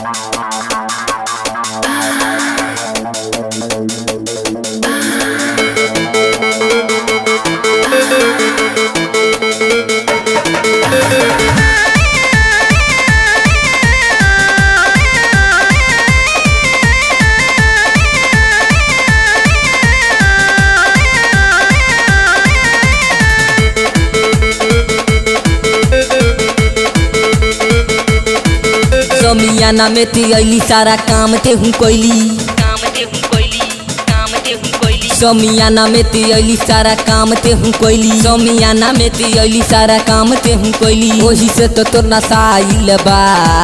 समियाना में ते अली सारा काम ते हूँ कोइली काम ते हूँ कोइली काम ते हूँ कोइली समियाना में ते अली सारा काम ते हूँ कोइली समियाना में ते अली सारा काम ते हूँ कोइली ओही से तो तोर नसाइल बा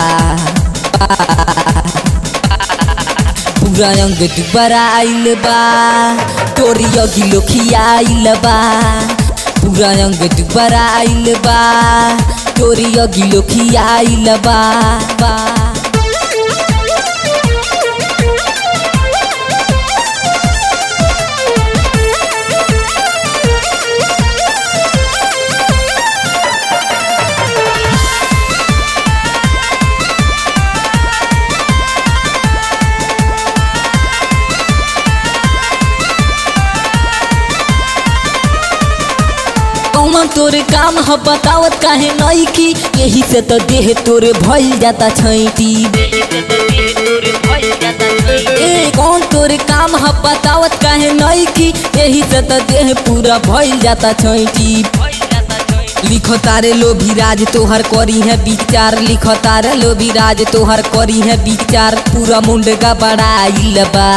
पूरा अंग दुबारा आइल बा तोरी अगिलो खियाइल बा पूरा अंग दुबारा आइल बा तोरी अगिलो खियाइल बा बा कौन तोरे काम ह बतावत काहे नई की यही से तो देह तोरे भइल जाता छैटी यही से तो दिल तोरे भइल जाता छै ए कौन तोरे काम ह बतावत काहे नई की यही से तो देह पूरा भइल जाता छैटी भइल जाता छै लिखो तारे लोभी राज तोहर करी है विचार लिखो तारे लोभी राज तोहर करी है विचार पूरा मुंडगा बड़ाइल बा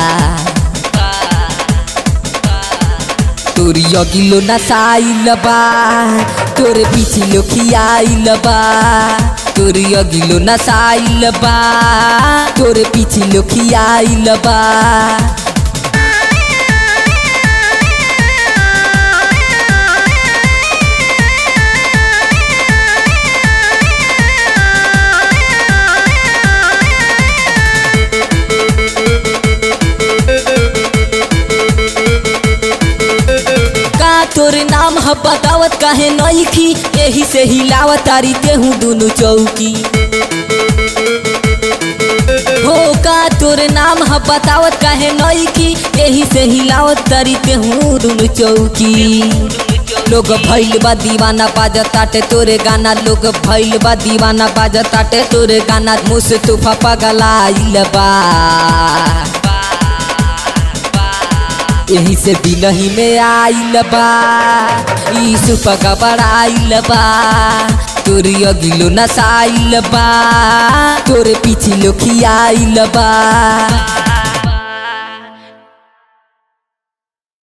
तोरी अगिलो नसाइल बा तोरे पीछे लो खियाइल बा तोरी अगिलो नसाइल बा तोरे पीछे लो खियाइल बा का तोरे नाम ह बतावत काहे नई की यही से हिलावत तारी तेहू दुनु चौकी हो का तोरे नाम ह बतावत काहे नई की यही से हिलावत तारी तेहू दुनु चौकी लोग भइल बा दीवाना बाजत ताटे तोरे गाना लोग भइल बा दीवाना बाजत ताटे तोरे गाना मुँह से तूफा पगलाइल बा यही से दिलही में आइल बा ईसु पका बड़ाइल बा तोरी अगिलो नसाइल बा तोरे पीछे लो खियाइल बा